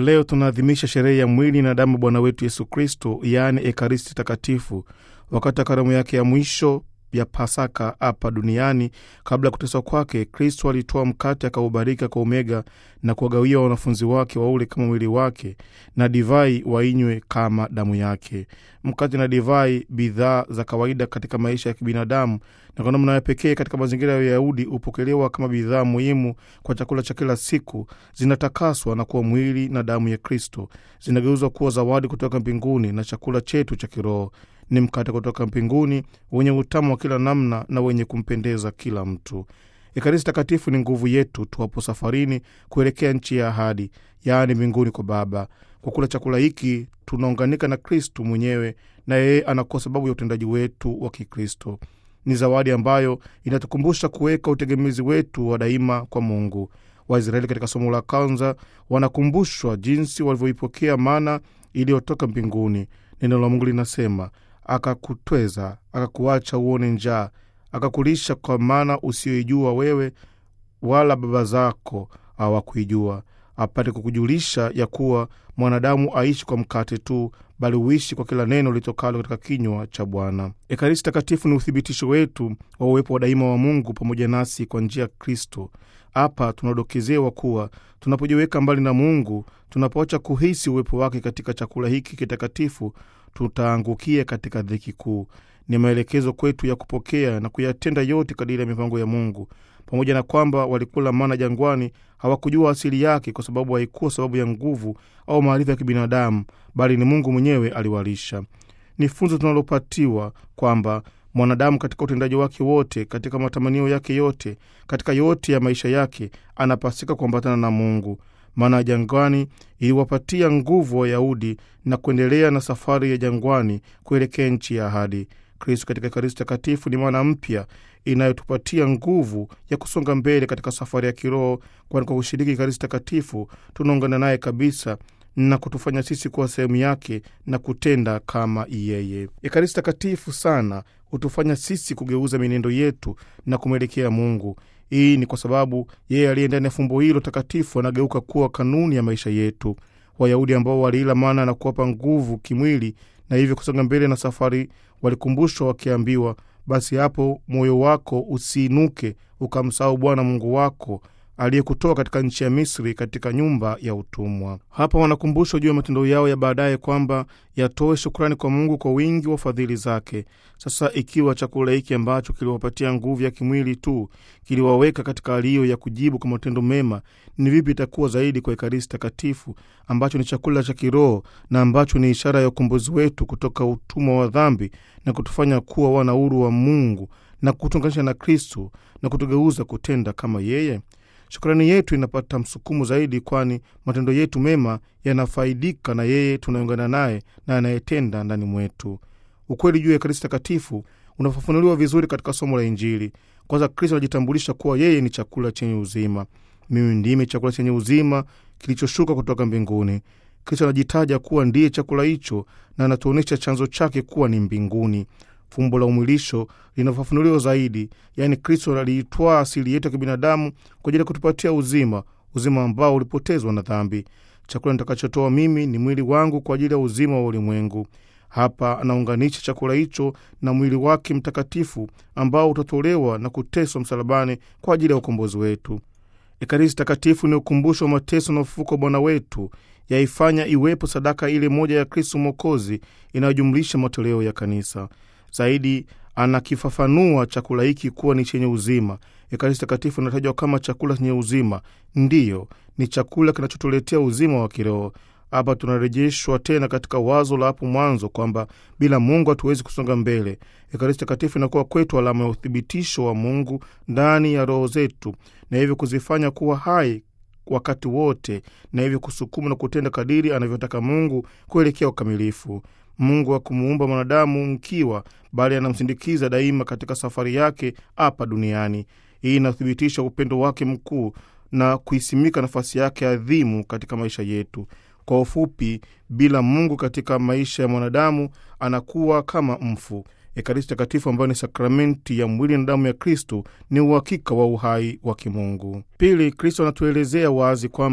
Leo tunaadhimisha sherehe ya mwili na damu Bwana wetu Yesu Kristo, yaani Ekaristi Takatifu, wakati wa karamu yake ya mwisho ya Pasaka hapa duniani. Kabla ya kuteswa kwake, Kristo alitoa mkate akaubariki, akaumega na kuwagawia wanafunzi wake waule kama mwili wake, na divai wainywe kama damu yake. Mkate na divai, bidhaa za kawaida katika maisha ya kibinadamu, na kwa namna ya pekee katika mazingira ya Uyahudi hupokelewa kama bidhaa muhimu kwa chakula cha kila siku. Zinatakaswa na kuwa mwili na damu ya Kristo, zinageuzwa kuwa zawadi kutoka mbinguni na chakula chetu cha kiroho ni mkate kutoka mbinguni wenye utamu wa kila namna na wenye kumpendeza kila mtu. Ekaristi Takatifu ni nguvu yetu tuwapo safarini kuelekea nchi ya ahadi, yaani mbinguni kwa Baba. Kwa kula chakula hiki tunaunganika na Kristu mwenyewe, na yeye anakuwa sababu ya utendaji wetu wa Kikristo. Ni zawadi ambayo inatukumbusha kuweka utegemezi wetu wa daima kwa Mungu. Waisraeli katika somo la kwanza wanakumbushwa jinsi walivyoipokea mana iliyotoka mbinguni. Neno la Mungu linasema akakutweza akakuacha uone njaa, akakulisha kwa mana usiyoijua wewe wala baba zako hawakuijua, apate kukujulisha ya kuwa mwanadamu aishi kwa mkate tu, bali uishi kwa kila neno litokalo katika kinywa cha Bwana. Ekaristi Takatifu ni uthibitisho wetu wa uwepo wa daima wa Mungu pamoja nasi kwa njia ya Kristo. Hapa tunadokezewa kuwa tunapojiweka mbali na Mungu, tunapoacha kuhisi uwepo wake katika chakula hiki kitakatifu, tutaangukia katika dhiki kuu. Ni maelekezo kwetu ya kupokea na kuyatenda yote kadiri ya mipango ya Mungu. Pamoja na kwamba walikula mana jangwani, hawakujua asili yake, kwa sababu haikuwa sababu ya nguvu au maarifa ya kibinadamu, bali ni Mungu mwenyewe aliwalisha. Ni funzo tunalopatiwa kwamba mwanadamu katika utendaji wake wote, katika matamanio yake yote, katika yote ya maisha yake, anapasika kuambatana na Mungu. Maana ya jangwani iliwapatia nguvu Wayahudi na kuendelea na safari ya jangwani kuelekea nchi ya ahadi. Kristo katika Ekaristi Takatifu ni maana mpya inayotupatia nguvu ya kusonga mbele katika safari ya kiroho, kwani kwa kushiriki Ekaristi Takatifu tunaungana naye kabisa na kutufanya sisi kuwa sehemu yake na kutenda kama yeye. Ekaristi Takatifu sana hutufanya sisi kugeuza mienendo yetu na kumwelekea Mungu. Hii ni kwa sababu yeye aliye ndani ya fumbo hilo takatifu anageuka kuwa kanuni ya maisha yetu. Wayahudi ambao waliila mana na kuwapa nguvu kimwili na hivyo kusonga mbele na safari, walikumbushwa wakiambiwa, basi hapo moyo wako usiinuke ukamsahau Bwana Mungu wako aliyekutoa katika nchi ya Misri, katika nyumba ya utumwa. Hapa wanakumbushwa juu ya matendo yao ya baadaye, kwamba yatoe shukrani kwa Mungu kwa wingi wa fadhili zake. Sasa ikiwa chakula hiki ambacho kiliwapatia nguvu ya kimwili tu kiliwaweka katika hali hiyo ya kujibu kwa matendo mema, ni vipi itakuwa zaidi kwa Ekaristi Takatifu ambacho ni chakula cha kiroho na ambacho ni ishara ya ukombozi wetu kutoka utumwa wa dhambi na kutufanya kuwa wana huru wa Mungu na kutunganisha na Kristu na kutugeuza kutenda kama yeye. Shukrani yetu inapata msukumo zaidi, kwani matendo yetu mema yanafaidika na yeye tunaungana naye na anayetenda ndani mwetu. Ukweli juu ya Ekaristi Takatifu unafafanuliwa vizuri katika somo la Injili. Kwanza, Kristo anajitambulisha kuwa yeye ni chakula chenye uzima. Mimi ndimi chakula chenye uzima kilichoshuka kutoka mbinguni. Kristo anajitaja kuwa ndiye chakula hicho na anatuonyesha chanzo chake kuwa ni mbinguni. Fumbo la umwilisho linafafanuliwa zaidi, yaani Kristo aliitwaa asili yetu ya kibinadamu kwa ajili ya kutupatia uzima, uzima ambao ulipotezwa na dhambi. Chakula nitakachotoa mimi ni mwili wangu kwa ajili ya uzima wa ulimwengu. Hapa anaunganisha chakula hicho na mwili wake mtakatifu ambao utatolewa na kuteswa msalabani kwa ajili ya ukombozi wetu. Ekaristi Takatifu ni ukumbusho wa mateso na ufufuko wa Bwana wetu, yaifanya iwepo sadaka ile moja ya Kristu Mwokozi inayojumlisha matoleo ya kanisa. Zaidi anakifafanua chakula hiki kuwa ni chenye uzima. Ekaristi Takatifu inatajwa kama chakula chenye uzima. Ndiyo, ni chakula kinachotuletea uzima wa kiroho. Hapa tunarejeshwa tena katika wazo la hapo mwanzo kwamba bila Mungu hatuwezi kusonga mbele. Ekaristi Takatifu inakuwa kwetu alama ya uthibitisho wa Mungu ndani ya roho zetu, na hivyo kuzifanya kuwa hai wakati wote, na hivyo kusukuma na kutenda kadiri anavyotaka Mungu kuelekea ukamilifu. Mungu hakumuumba mwanadamu mkiwa, bali anamsindikiza daima katika safari yake hapa duniani. Hii inathibitisha upendo wake mkuu na kuisimika nafasi yake adhimu katika maisha yetu. Kwa ufupi, bila Mungu katika maisha ya mwanadamu anakuwa kama mfu. Ekaristi Takatifu ambayo ni sakramenti ya mwili na damu ya Kristo ni uhakika wa uhai wa kimungu. Pili, Kristo anatuelezea wazi kwamba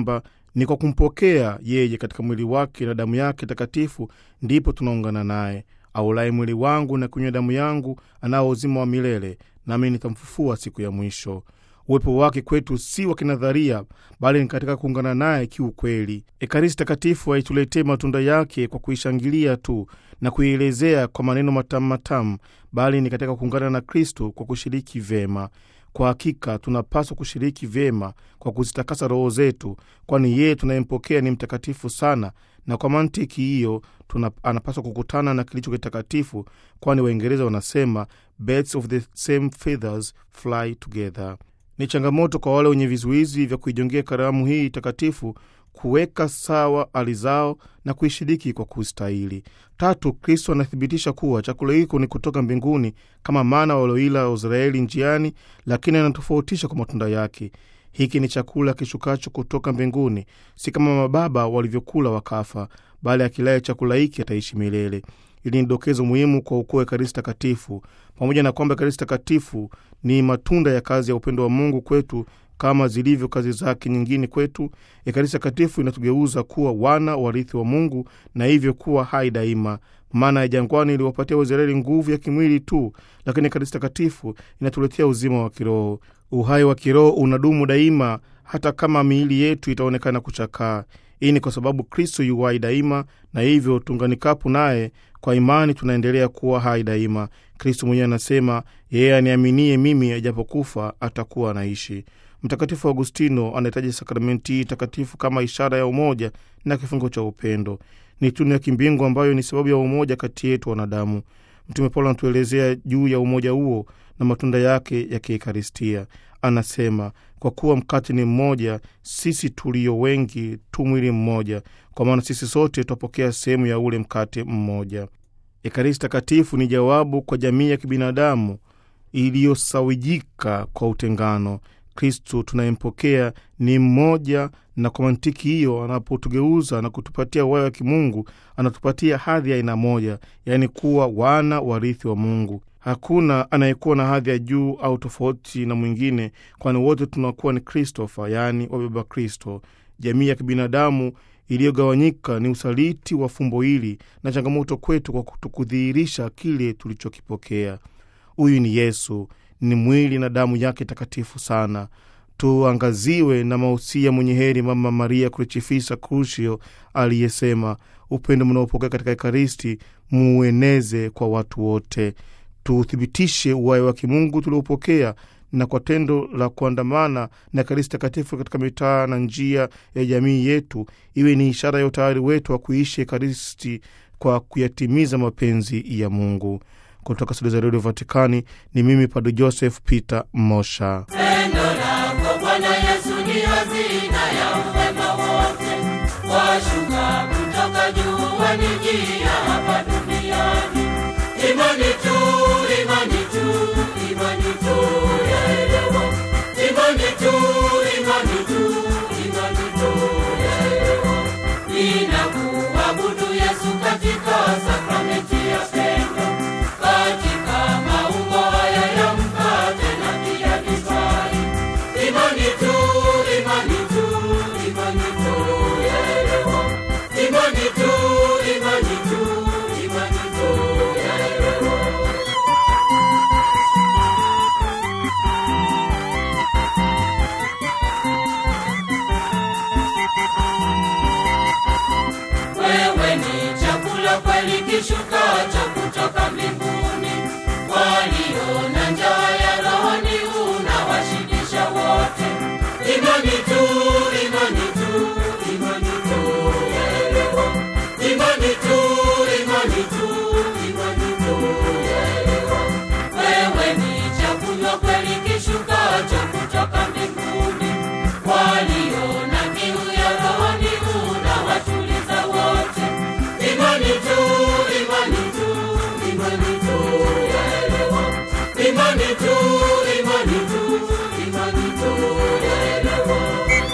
Ni kwa kumpokea yeye katika mwili wake na damu yake takatifu ndipo tunaungana naye. Aulaye mwili wangu na kunywa damu yangu anao uzima wa milele, nami nitamfufua siku ya mwisho. Uwepo wake kwetu si wa kinadharia, bali ni katika kuungana naye kiukweli. Ekaristi Takatifu haituletee matunda yake kwa kuishangilia tu na kuielezea kwa maneno matamu matamu, bali ni katika kuungana na Kristo kwa kushiriki vyema. Kwa hakika tunapaswa kushiriki vyema kwa kuzitakasa roho zetu, kwani yeye tunayempokea ni mtakatifu sana, na kwa mantiki hiyo anapaswa kukutana na kilicho kitakatifu, kwani Waingereza wanasema birds of the same feathers fly together. Ni changamoto kwa wale wenye vizuizi vya kuijongea karamu hii takatifu kuweka sawa hali zao na kuishiriki kwa kustahili. Tatu, Kristo anathibitisha kuwa chakula hiko ni kutoka mbinguni kama mana walioila Waisraeli njiani, lakini anatofautisha kwa matunda yake. Hiki ni chakula kishukacho kutoka mbinguni, si kama mababa walivyokula wakafa, bali akilaye chakula hiki ataishi milele. Hili ni dokezo muhimu kwa ukuu wa Ekaristi Takatifu. Pamoja na kwamba Ekaristi Takatifu ni matunda ya kazi ya upendo wa Mungu kwetu kama zilivyo kazi zake nyingine kwetu, Ekaristi Takatifu inatugeuza kuwa wana warithi wa Mungu na hivyo kuwa hai daima. Maana ya jangwani iliwapatia Waisraeli nguvu ya kimwili tu, lakini Ekaristi Takatifu inatuletea uzima wa kiroho. Uhai wa kiroho unadumu daima, hata kama miili yetu itaonekana kuchakaa. Hii ni kwa sababu Kristo yu hai daima, na hivyo tuunganikapo naye kwa imani tunaendelea kuwa hai daima. Kristo mwenyewe anasema, yeye aniaminie mimi, ajapokufa atakuwa anaishi. Mtakatifu Agustino anahitaji sakramenti hii takatifu kama ishara ya umoja na kifungo cha upendo. Ni tunu ya kimbingu ambayo ni sababu ya umoja kati yetu wanadamu. Mtume Paulo anatuelezea juu ya umoja huo na matunda yake ya kiekaristia. Anasema, kwa kuwa mkate ni mmoja, sisi tulio wengi tu mwili mmoja, kwa maana sisi sote twapokea sehemu ya ule mkate mmoja. Ekaristi Takatifu ni jawabu kwa jamii ya kibinadamu iliyosawijika kwa utengano. Kristu tunayempokea ni mmoja, na kwa mantiki hiyo, anapotugeuza na kutupatia uhai wa kimungu, anatupatia hadhi ya aina moja, yaani kuwa wana warithi wa Mungu. Hakuna anayekuwa na hadhi ya juu au tofauti na mwingine, kwani wote tunakuwa ni Kristofa, yaani wabeba Kristo. Jamii ya kibinadamu iliyogawanyika ni usaliti wa fumbo hili na changamoto kwetu kwa kutukudhihirisha kile tulichokipokea. Huyu ni Yesu, ni mwili na damu yake takatifu sana. Tuangaziwe na mausia mwenye heri Mama Maria Crucifissa Crucio aliyesema, upendo mnaopokea katika Ekaristi muueneze kwa watu wote. Tuthibitishe uhai wa kimungu tuliopokea na kwa tendo la kuandamana na Ekaristi Takatifu katika mitaa na njia ya jamii yetu, iwe ni ishara ya utayari wetu wa kuishi Ekaristi kwa kuyatimiza mapenzi ya Mungu. Kutoka studio za redio Vatikani ni mimi Padre Joseph Peter Mosha. Pendo lako Bwana Yesu ni hazina ya wema wote, washuka kutoka juu wanijia hapa duniani. Imani tu, imani tu, imani tu yaelewa. Imani tu, imani tu, imani tu yaelewa. Ninakuabudu Yesu katika sakramenti ya pendo, katika maumbo haya ya mkate na pia divai. Imani tu, imani tu, imani tu yaelewa. Imani tu, imani tu, imani tu yaelewa. Wewe ni chakula kweli kishukacho kutoka mbinguni, walio na njaa ya rohoni unawashibisha wote. Imani tu, imani tu, imani tu yaelewa. Imani tu, imani tu, imani tu yaelewa. Wewe ni chakula kweli kishukacho kutoka mbinguni, walio na kiu ya rohoni unawatuliza wote. Imani tu, imani tu, imani tu yaelewa. Imani tu, imani tu, imani tu yaelewa.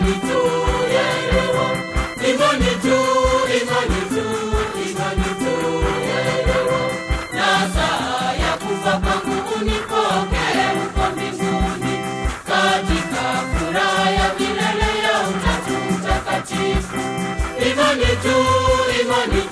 imani tu yaelewa, imani tu, imani tu, imani tu yaelewa. Na saa ya kufa kwangu unipokee huko mbinguni, katika furaha ya milele ya Utatu Mtakatifu. Imani tu, imani